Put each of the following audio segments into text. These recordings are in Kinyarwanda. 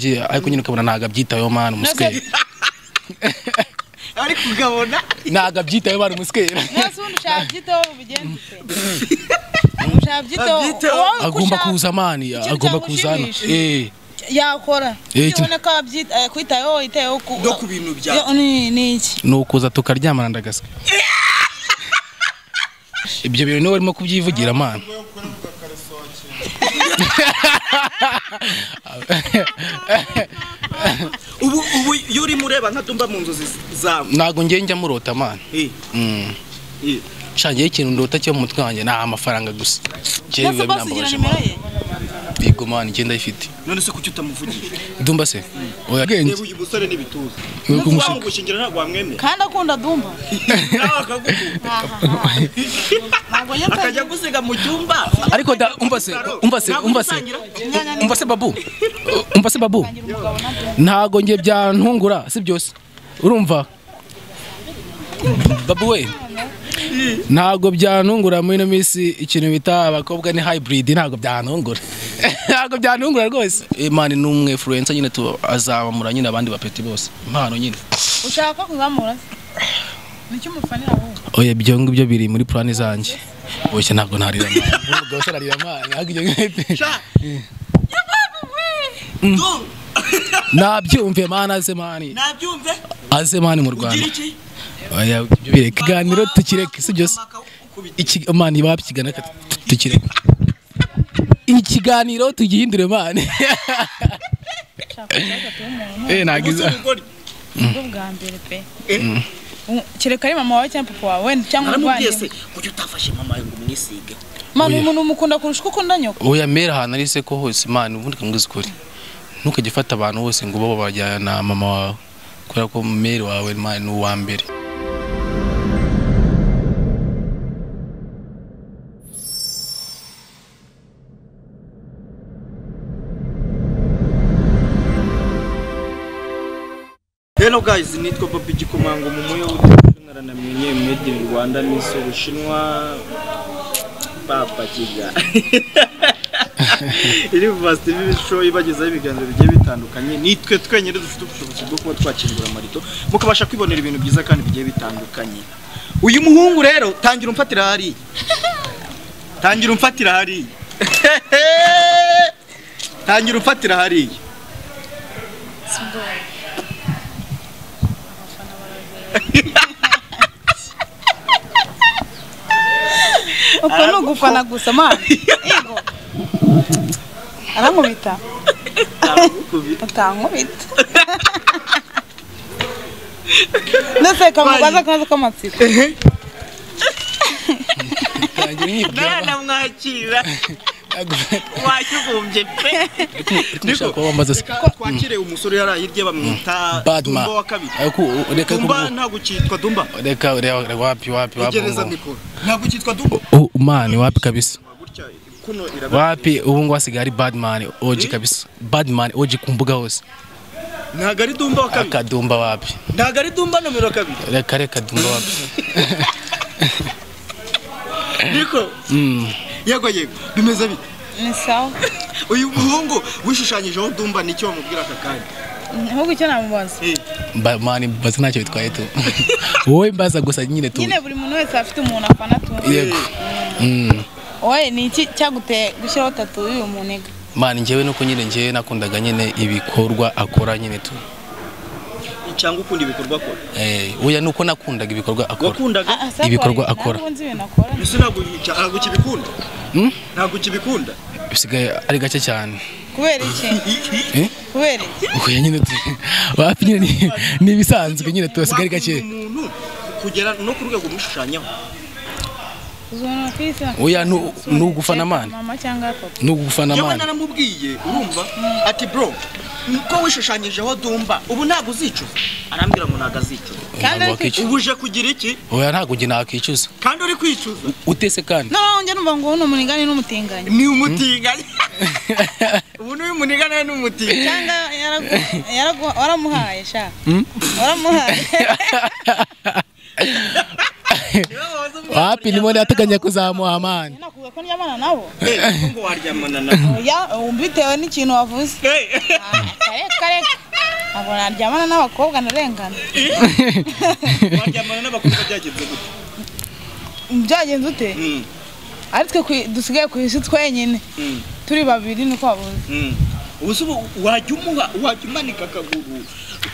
ariko nyine ukabona ntabwo abyitayeho mani umusikeri ariko ukabona ntabwo abyitayeho mani umusikeri nasi ubundi ushaka byiteho ubigenze ute ushaka byiteho Abyiteho. wowe agomba ushaka kuza mani ikintu agomba kuza hano cyagushimisha. Eh, yakora Eh, iyo ubona ko abyita- eh, kwitayeho witayeho ku no ku bintu byawe Yo, ni ni iki ni ukuza tukaryamana ndagaswe ibyo bintu niwe urimo kubyivugira mani ubu ubu iyo urimo ureba nka dumba mu nzozi zawe ntabwo ngiye njya murota mani Eh, Mm. eh. shangiye ikintu ndota cyo mu mutwe wanjye ni amafaranga gusa njyewe nasi biba bose ugira binambabaje nimero mani ye yego mani njye ndayifite none se kuki utamuvugisha dumba se oya reba bwenge uyu musore n'ibituza ni ukumushaka wamugushingira ntabwo wamwemera kandi akunda dumba nawe akagukunda ntabwo njye mfite akajya gusiga mu cyumba ariko da umva se umva se umva se umva se babu umva se babu umugabo na dumba ntago njye byantungura si byose urumva babu we ntago byantungura muri ino minsi ikintu bita abakobwa ni hybrid ntago byantungura ntago byantungura rwose imana ni umwe influencer nyine tu azabamura nyine abandi bapeti bose impano nyine ushaka ko kuzamura se nicyo umufanira ahubwo oya ibyo ngibyo biri muri plani zanjye boshye ntabwo narira amana ubwo se narira amana ntabwo ibyo ngibyo nabyumve mana aze mani nabyumve aze mani mu ugira rwanda iki oya ibyo bireke ikiganiro tukireke si byose Iki- mani babikigana aka- tukireke ikiganiro tugihindure mani ushaka kuba umuntu eh nagiza ubugori ubwo bwa mbere pe Um, kereka ari mama wawe cyangwa papa wawe wenda cyangwa naramubwiye se umuvandimwe kuki utafashe mama yawe ngo umwisige mani Oya. umuntu umukunda kurusha uko ukunda nyoko oya mera ahantu ari se ko hose mani ubundi kamwiza ukuri ntukajye ufata abantu bose ngo bo bajyana na mama wawe kubera ko meri wawe mani ni uwa mbere Hello guys, nitwa Bobby Gikomango mu muyo w'utungaranamye made in Rwanda Miss Ubushinwa Papa Kiga. Iri vast TV show ibagezaho ibiganiro bigiye bitandukanye. Nitwe twenyine dufite ubushobozi bwo kuba twakingura amarido mukabasha kwibonera ibintu byiza kandi bigiye bitandukanye. Uyu muhungu rero tangira umfatira hariya. Tangira umfatira hariya. Tangira umfatira hariya. uko ni ugufana gusa mani yego arankubita utankubita ndetse kamubaza akabazo k'amatsiko ntangira nyibwira Naranamwakira. wakibumbye pe ndashaka kuba wambaza se twakire umusore yari hirya bamwita badma Dumba wa kabiri ariko reka Dumba kumva ntabwo ukitwa Dumba reka reka wapi wapi wapi igereza ngo- mikoro ntabwo ukitwa Dumba Oh, mani wapi kabisa gutya kuno iraba wapi ubu ngo hasigaye ari badman oji kabisa badman oji ku mbuga hose ntabwo ari Dumba wa kabiri akadumba wapi ntabwo ari Dumba nomero kabiri reka reka dumba wapi niko Mm. yego yego bimeze bite ni sawa uyu muhungu wishushanyijeho Dumba nicyo wamubwira aka kanya ahubwo icyo namubaza Eh, Ba- mani mbaza ntacyo bitwaye tu wowe mbaza gusa nyine tu nyine buri muntu wese afite umuntu afana tu yego Mm. wowe ni iki cyaguteye gushyiraho tatu y'uyu muniga mani njyewe nuko nyine njyewe nakundaga nyine ibikorwa akora nyine tu cyangwa ukunda ibikorwa akora Eh, oya nuko nakundaga ibikorwa akora wakundaga Ah, ah, sawa, Ibikorwa ntabwo akora. nzi ibintu akora mbese ntabwo ntabwo ukibikunda Hmm? ntabwo ukibikunda bisigaye ari gake cyane kubera iki Eh? kubera iki oya nyine tu wapi nyine ni- ni ibisanzwe nyine tu basigaye ari gake Wakunda umuntu kugera no ku rwego umushushanyaho uzabona ku isi Oya, nu- ni ugufana mani. mama cyangwa papa nugufana yewe mani naramubwiye urumva ati bro ko wishushanyijeho dumba ubu ntabwo uzicuza arambwira ngo ntabwo azicuza kandi Ntabwo ari wakicuza. ubu uje kugira iki oya ntabwo njye nakicuza kandi uri kwicuza utese kandi noneho njye numva ngo uwo ni umunigani n'umutinganyi ni umutinganya ubu ni umunigana ni umutinganya cyangwa yaragu- yaragu- waramuhaye sha waramuhaye wapi ndimo ndateganya kuzamuha mani nakubwiye ko ndyamana nabo Eh, kuko ngo waryamana na oya ubu bitewe n'ikintu wavuze Eh, Ah, kare ngo naryamana n'abakobwa narengana waryamana n'abakobwa byagenze gute byagenze ute Mm, ari twe ku- dusigaye ku isi twenyine mm, turi babiri niko wabuze mm. ubu se ubu wajya umuha wajya umanika akaguru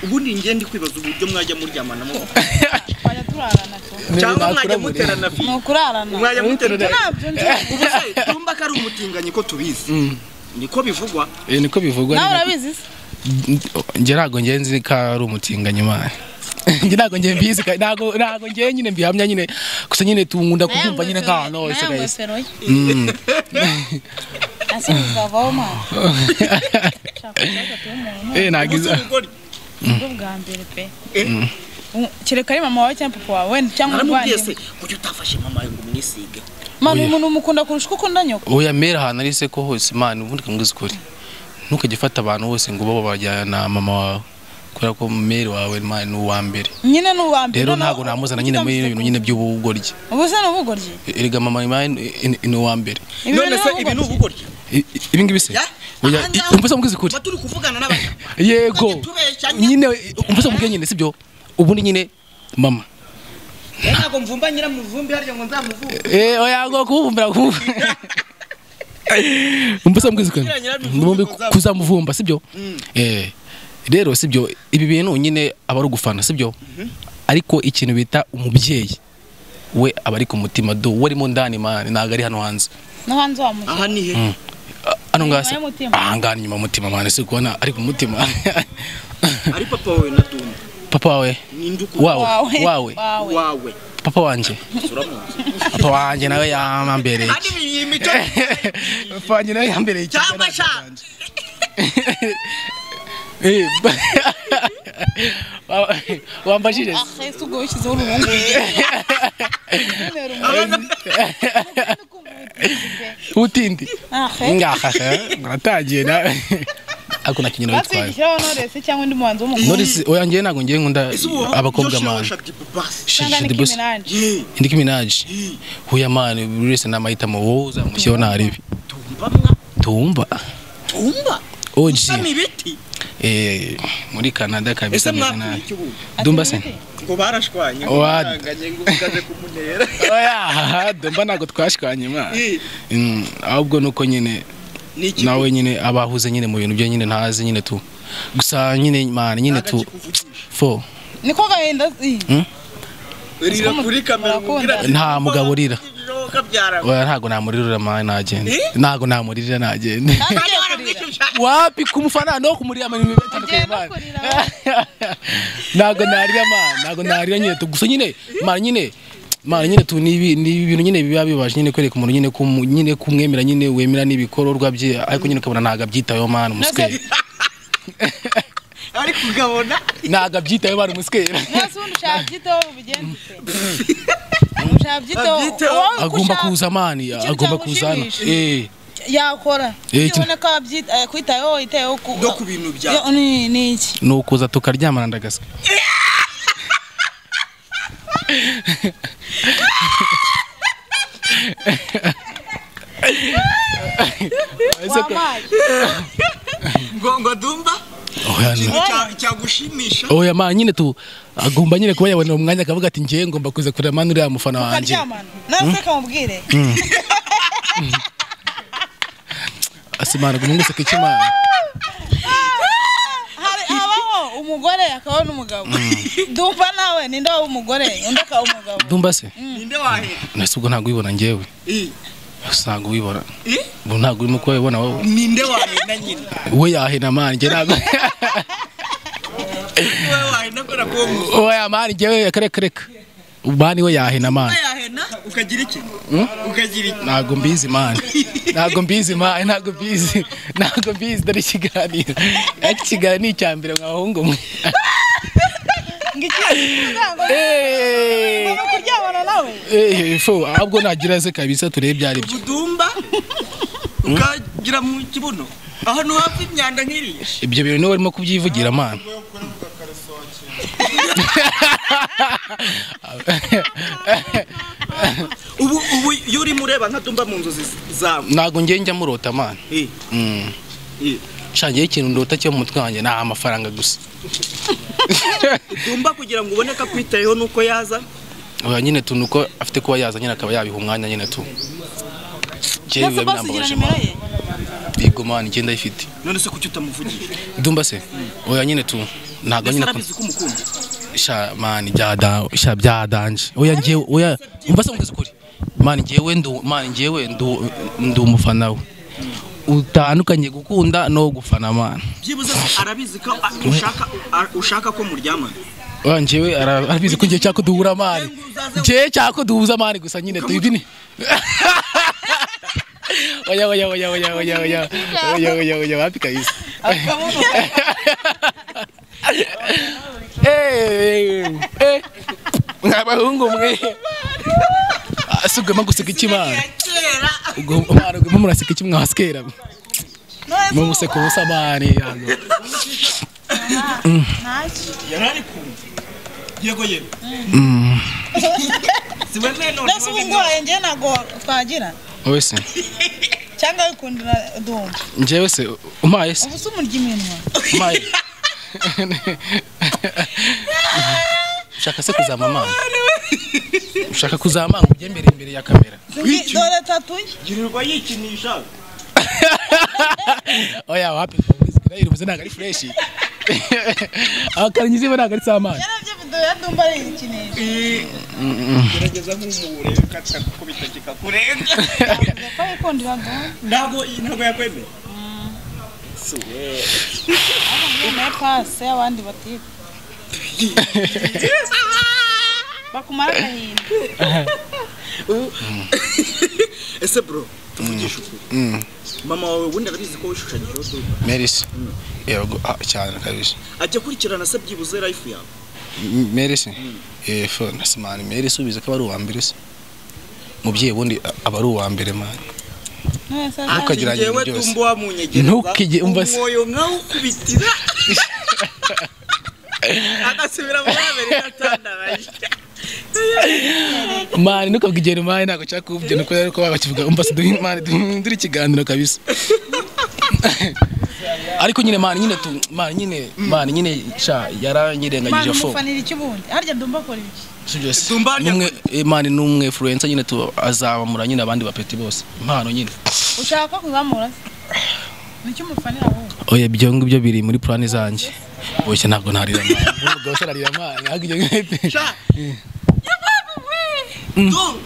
ubundi njye ndi kwibaza uburyo mwajya muryamana mu twajya turarana tu cyangwa mwajya muterana ni fi ukurarana mwajya muterana nabyo nzi ubu se tumba ko ari umutinganyi ko tubizi niko bivugwa Eh, niko bivugwa nawe ni nako- urabizi se njye ntabwo njye nzi ko ari umutinganyi mani njye ntabwo njye mbizi ka- ntabwo ntabwo njye nyine mbihamya nyine gusa nyine tungunda kubyumva nyine nk'ahantu hose nawe guys ngofero ye Mm. asubizwa voma shaka kubaza pe umuntu eh ntabwo ubu se iza ubugori ubwo bwa mbere pe Eh. U- kereka ari mama wawe cyangwa papa wawe cyangwa naramubwiye se umuvandimwe kuki utafashe mama ngo umwisige mani Oya. umuntu umukunda kurusha uko ukunda nyoko oya mera ahantu ari se ko hose mani ubundi kambwiza ukuri ntukajye ufata abantu bose ngo bo bajyana mama wawe kubera ko meri wawe mani ni uwa mbere nyine ni uwa mbere rero noneho- ntabwo namuzana nyine muri ibintu nyine by'ubugoryi ubu se ni ubugoryi erega mama mani ni uwa mbere Ibi none rero se ni ibi ni ubugoryi. ubugoryi I- i- ibi ngibi se Ya, oya aha i- ngaha- umva se mbwiza ukuri tuba turi kuvugana n'abantu yego Tujye tubeshyanya. nyine umva se mbwiye nyine sibyo ubundi nyine mama Eh, ntabwo mvumba nyiramuvumbi harya ngo nzamuvumbe Eh, oya ngo kubumbira kubu umbusa mbwizikana Kugira nyirarume ndumbi kuzamuvumba. kuzamuvumba sibyo Mm. eh rero sibyo ibi bintu nyine aba ari ugufana sibyo ariko ikintu bita umubyeyi we aba ari ku mutima do we arimo ndani mani ntabwo ari hano hanze no hanze wa mutima aha ni he Ah, hano ngasi y'umutima. ahangana inyuma y'umutima mani si kubona ari ku mutima ari papa wawe na dumba papa wawe ninde ukunda wawe wawe wawe wawe papa wanjye papa wanjye nawe yambereye kandi ibi iyi mico papa wanjye nawe yambereye iki? cyangwa sha Eh, ba- Wa- wambajije se? ahe se ubwo wishyizeho uruhungu utindi ahe ngaha muratangiye nawe ariko nta kinyina witwaye batwigishyiraho noresi cyangwa undi muhanzi w'umukobwa norisi oya njyewe ntabwo ngiye nkunda abakobwa mani cyangwa ni Shaddy Boots. kiminanje indi kiminaji huya mani buri wese n'amahitamo wowe uzamushyiraho ntaribi tumba tumba oji sami ibiti eh, muri canada kabisa ese ameze mwakuye nabi iki ubundi dumba se ngo barashwanye ngo Wa- baranganye ngo ugaze kumunera oya dumba ntabwo twashwanye mani Eh, Mm, ahubwo nuko nyine ni iki nawe nyine abahuze nyine mu bintu byo nyine ntazi nyine tu gusa nyine mani nyine tu Agakikuvugisha. fo niko gahinda ii, rira Umu- kuri kamera umubwira ati, Nta mugabo urira. kabyara oya ntago namuririra mani nagende Eh? ntago namuririra nagende kandi Kandi ugiye kurira waramwishyushya. wapi kumufana no kumurira amani bitandukanye Ugiye no mani kurira, ntago narira mani ntago narira nyine tu gusa nyine mani nyine mani nyine tu nibi nibi bintu nyine biba bibaje nyine kwereka umuntu nyine ko nyine kumwemera nyine wemera n'ibikororwa bye ariko nyine ukabona ntago abyitayeho mani umuswera ariko ugabona ntago abyitayeho mani umuswera nasi ubundi ushaka byiteho ubigenze ute ushaka byiteho Abyiteho. wowe agomba ushaka kuza mani Ikintu agomba kuza hano cyagushimisha. eh yakora Eh, iki- ubona ko abyita eh, kwitayeho yitayeho ku no ku bintu byawe Yo, ni ni iki ni ukuza tukaryamana ndagaswe wamaye ngo ngo dumba oya no. ikintu cya- cyagushimisha oya ma nyine tu agomba nyine kuba yabona umwanya akavuga ati ngewe ngomba kuza kureba mani uriya mufana wanjye ukaryamana nawe se kamubwire asimana guma nguseka iki mani Hari- habaho umugore akabaho n'umugabo dumva nawe ninde waba umugore undi akaba umugabo ndumva se ninde wahera nasi ubwo ntabwo ubibona ngewe Eh, usanga ubibona eh, ubu ntabwo urimo kuba wibona wowe ninde wahena nyine we yahena mani njye ntabwo wowe wahena kora kuwo muso oya mani ngewe reka reka mani we yahena mani yahena ukagira iki ukagira iki ntabwo mbizi mani ntabwo mbizi mani ntabwo mbizi ntabwo mbizi dore ikiganiro ariko ikiganiro ni icya mbere mwahungu mwe ngiki Eh, ni ukuryamana nawe eh, fo ahubwo nagira se kabisa turebe ibyo ari byo budumba ukagira mu kibuno ahantu hafi imyanda nk'iriya ibyo bintu niwe urimo kubyivugira mani ubu ubu iyo urimo ureba nka dumba mu nzozi zawe ntabwo njye njya murota mani Eh, Mm. eh, shangiye ikintu ndota cyo mu mutwe wanjye ni amafaranga gusa tumba kugira ngo ubone ko akwitayeho nuko yaza oya nyine tu nuko afite kuba yaza nyine akaba yabiha umwanya nyine tu njyewe Ndetse biba bose ugira binambabaje nimero mama ye yego mani njye ndayifite none se kuki utamuvugije dumba se oya nyine tu ntabwo mbese nyine arabizi ko umukunda sha mani byada sha byadanje oya njyewe oya umva se mugeze ukuri mani njyewe ndu mani njyewe ndu ndu umufana we utandukanye gukunda no gufana mani byibuze se arabizi ko a- ushaka a- ushaka ko muryamana oya njyewe ara- arabizi ko njyewe cyako duhura mani njyewe cyako duhuza mani gusa nyine tu ibyo ni oya oya oya oya oya oya oya oya oya wapi kabisa akamubona Eh, eh, eh. mwa bahungu mwe asigwe maguseka iki mani kera ubwo muraseka iki mwasikera none se mubuseka ubusa mani yano. ntacyo yarari kumva yego yego Mm, si wewe none mbese ubu ngoye njyewe ntabwo twagira wowe se cyangwa wikundira dumba njyewe se umpaye se ubu se umurya iminwa umpaye ushaka se kuzama amanga ushaka kuzama amanga ujye mbere imbere ya kamera Wiki. dore tatuye girirwa yikinisha oya wapi ndayiri ubuze ntabwo ari fureshi akarangiza iba ntabwo ari samani yarabye video ya dumba ari ikinisho gerageza nk'umubure ukata kuko bitagika kurenga avuga ko yikundira dumba ntabwo ntabwo yakwemeye yemeye pasi abandi batiga bakumara agahinda Ubu- ese bro tuvugisha ukuri mama wawe ubundi arabizi ko wishushanyijeho duka merisi yego ah, cyane akabije ajya akurikirana se byibuze life yawe M- merisi yefo na simani merisi ubizi ko aba ari uwa mbere se mubyeyi ubundi a- aba ari uwa mbere mani none se Ntukagira Ati, ibintu "Jyewe byose." tumba wamunyegereza Ntukige- umva se. umwoyo nkawukubitira agasubira muri amerika atandaraje mani ntukabwe igiheri mani ntabwo nshaka kuvuga nuko rero ko bakivuga umva se duhe mani duhindure ikiganiro kabisa ariko nyine mani nyine tu mani nyine mani nyine sha yaranyirengagije mani fo umufanira iki ubundi harya dumba akora iki sibyo se Dumba- n'umwe eh, mani ni umwe influencer nyine tu azabamura nyine abandi bapeti bose impano nyine ushaka ko kuzamura se nicyo umufanira ahubwo oya ibyo ngibyo biri muri purani zanjye boshye ntabwo narira mani umugabo se ararira mani ahubwo ibyo ngibyo Du-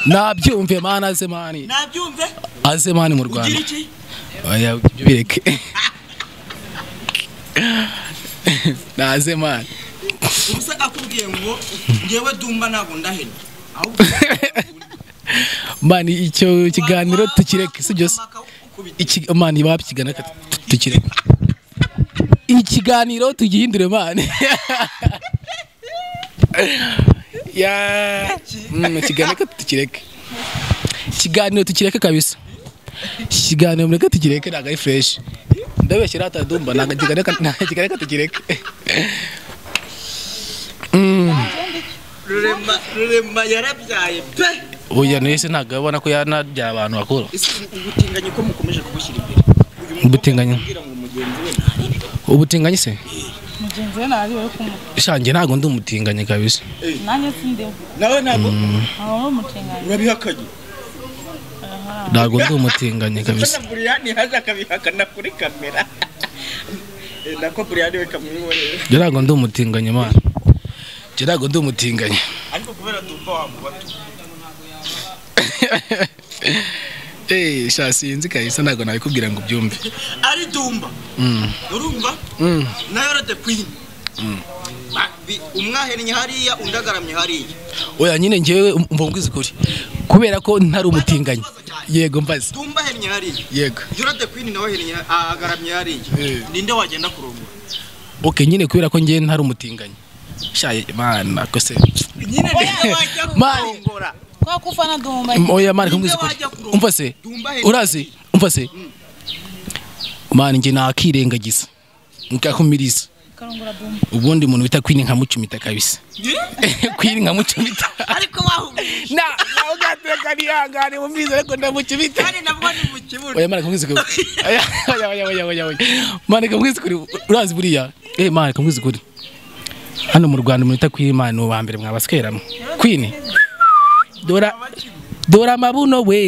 nabyumve mani aze mani nabyumve aze mani mu ugira rwanda iki oya ibyo bireke naze mani ubuse akubwiye ngo ngewe dumba ntabwo ndahena ahubwo mani icyo kiganiro tukireke si byose Akawukubitira. Iki- mani waba ikigana tukireke ikiganiro tugihindure mani ya Mm, ikiganiro reka tukireke ikiganiro tukireke kabisa ikiganiro mureke tukireke ntabwo ari fureshi ndabeshya rata dumba ntabwo ikiganiro reka- ntabwo ikiganiro reka tukireke rurema rurema yarabyaye pe oya nese ntabwo abona ko yanarya abantu bakuru Ese ubutinganyi ko mukomeje kubushyira imbere Uyu mukobwa Ubutinganyi. akubwira ngo mugenzi we ntari ubutinganyi se mugenzi we ntari we kumuha shanjye ntabwo ndi umutinganyi kabisa nanjye sindimo nawe ntabwo aba ari umutinganyi urabihakanye ntabwo ndi umutinganyi kabisa Mbona Buriyani haje akabihakana kuri kamera Eh, nako Buriyani we kamwibonera njye ntabwo ndi umutinganyi mwana njye ntabwo ndi umutinganyi ariko kubera dumba wamubatu eee sha sinzi kabisa ntabwo nabikubwira ngo ubyumve ari dumba Mm, urumva mm. nayo rade kwini umwahennye hariya undi agaramye hariya oya nyine ngewe umva mbwiza ukuri kubera ko ntari umutinganyi yego mbaze dumba ahennye hariya yego iyo rade kwini nawe ahennye ah, agaramye hariya Eh. ninde wagenda kurongora ok nyine kubera ko ngewe ntari umutinganyi sha mana ko se nyine ninde wajya Mani. kurongora kwa ko ufana dumba Mm, oya mani kumbwiza ukuri umva se dumba ahennye urazi umva se mani njye nakirengagiza nkakumiriza karungura bumba ubundi umuntu bita kwini nka mucumita kabisa kwini nka mucumita ariko wahumurije na nawe ugateka nihangane mumwiza ariko ndamucumita kandi nabwo ni mu kibuno oya mwana kamwiza kuri oya oya oya oya oya oya mwana kamwiza kuri urazi buriya eh mwana kamwiza kuri hano mu Rwanda umuntu utakwira imana ni uwa mbere mwabaskeramo kwini dora dora amabuno we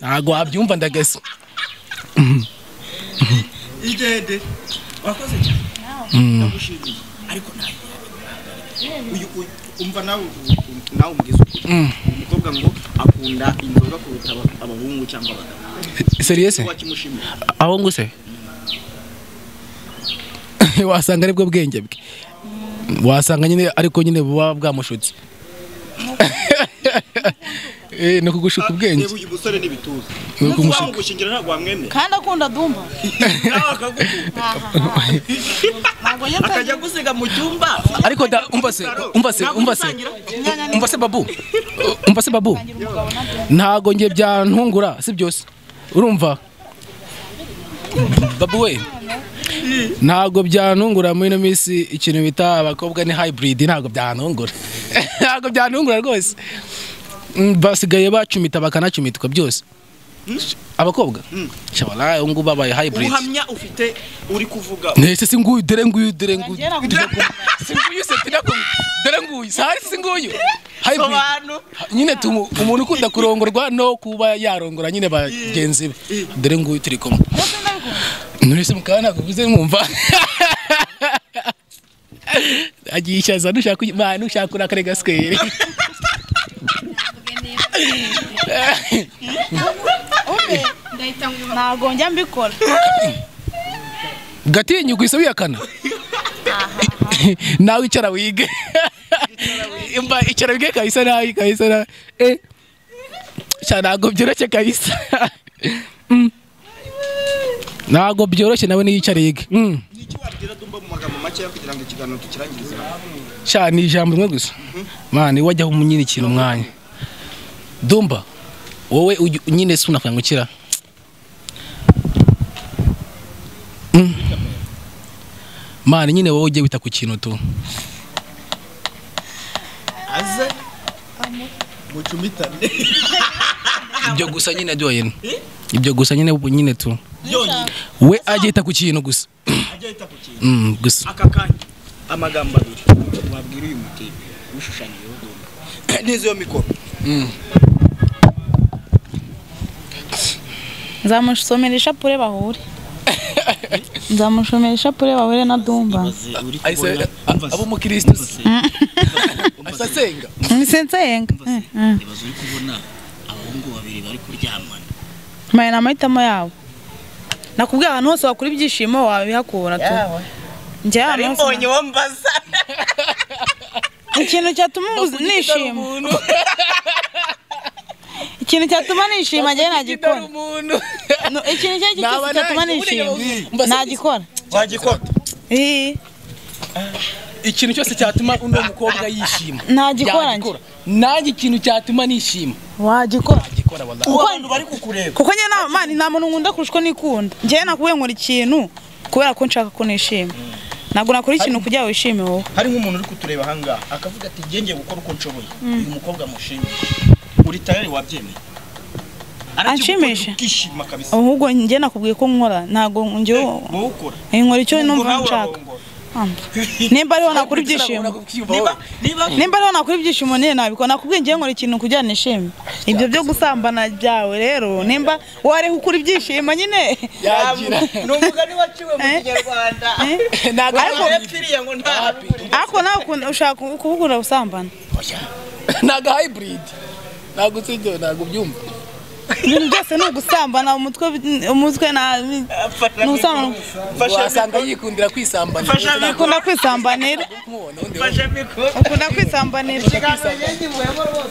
ntago wabyumva ndagasa igende wakoze cyane ndagushimiye ariko ntabwo uyu uyu- umva nawe ubu- nawe umubwiza ukuri Mm. uyu mukobwa ngo akunda inzoga kuruta aba- abahungu cyangwa abagabo seriese wakimushimira aho nguse wasanga aribwo bwenge bwe wasanga nyine ariko nyine buba bwamushutse Eh, ni ukugushuka ubwenge reba uyu musore n'ibituza Ni ukumushuka. wamugushingira ntabwo wamwemera kandi akunda dumba nawe akagukunda ntabwo nyine akajya gusiga mu cyumba ariko da umva se umva se umva se Inyanya ni- umva se babu umva se babu ngira umugabo na byo ntago njye byantungura si byose urumva babu we ntago byantungura muri ino minsi ikintu bita abakobwa ni hybrid ntago byantungura ntago byantungura rwose Mm, basigaye bacumita bakanacumitwa byose abakobwa shabara ubu ngubu babaye hybrid ubuhamya ufite uri kuvuga nese si nguyu dere nguyu dere nguyu ngira ngo si nguyu se tinakumva dore nguyu sahari si nguyu hybrid sobanura nyine tumu umuntu ukunda kurongorwa no kuba yarongora nyine bagenzi be dore nguyu turi kumwe bose ndabikunda nturese mukaba nakuvuze mwumva agiye ishaza nushaka imana ushaka urakare gasikeri ntabwo njya mbikora gatinyuka isa wiyakana nawe icara wige Imba icara wige kabisa nabi kabisa nabi eh sha ntabwo byoroshye kabisa Mm. ntabwo byoroshye nawe niyicare yige Mm. ni iki wabwira dumba mu magambo makeya kugira ngo ikiganiro tukirangirize hano sha ni ijambo rimwe gusa mani wajyaho umunyina ikintu umwanya dumba wowe uj- nyine si unakangukira Mm. mani nyine wowe ujye wita ku kintu tu aze mucumitane ibyo gusa nyine byonyine ibyo gusa nyine ubu nyine tu yonyine we ajyita ku kintu gusa ajya yita ku kintu Mm, gusa aka kanya amagambo abiri wabwira uyu mutebe ushushanyijeho dumba neza iyo mikoro nzamushomera ishapure bahure nzamushomera ishapure bahure na dumba Aze uri kubona Ahise- a- ab'umukristo se. Ahise asenga nise nsenga ibaze uri kubona abahungu babiri bari kuryamana maye ni amahitamo yabo nakubwira ahantu hose wakura ibyishimo wabihakura tu njye ahantu hose mbonye uwo mbaza ikintu cyatuma ubu- nishima ikintu cyatuma nishima njyewe Kidari ntagikora umuntu No, ikintu icyo ari cyo Naba cyose cyatuma ntacyo, ubundi nishima ubu- ntagikora wagikora Eh, ikintu cyose cyatuma uno mukobwa yishima Ntagikora Yagikora. nanjye ikintu cyatuma nishima wagikora agikora wallahi ubu abantu bari kukureba kuko njye nta mani nta muntu nkunda kurusha uko nikunda njyewe nakubwiye nkora ikintu kubera ko nshaka ko nishima ntabwo nakora ikintu kugira ngo wishime wowe hari nk'umuntu uri kutureba ahangaha akavuga ati njye ngiye gukora uko nshoboye uyu mukobwa mushimye uri tayari wabyemeye Anshimisha. ukishima kabisa ahubwo njye nakubwiye ko nkora ntabwo njye wowe ukora nkora icyo Ubwo numva nawe nshaka urarongora. nimba ariho nakora ibyishimo niba niba nimba ariho nakora ibyishimo nyine nabikora nakubwiye njyewe nkora ikintu kugira ngo nishime ibyo byo gusambana byawe rero nimba wareka ukura ibyishimo nyine yagira ni umugani waciwe mu kinyarwanda Eh? ntabwo Ariko- yapfiriye ngo nta ariko nawe ukunda- ushaka kubukunda gusambana ntabwo hybrid ntabwo usibye ntabwo ubyumva ibintu byose ni ugusambana umutwe umutwe na ni ugusambana wasanga yikundira kwisambanya ukunda kwisambanira Nkubona, ubundi wowe. fashe mikoro ukunda kwisambanira kiganiro yegimiwemo rwose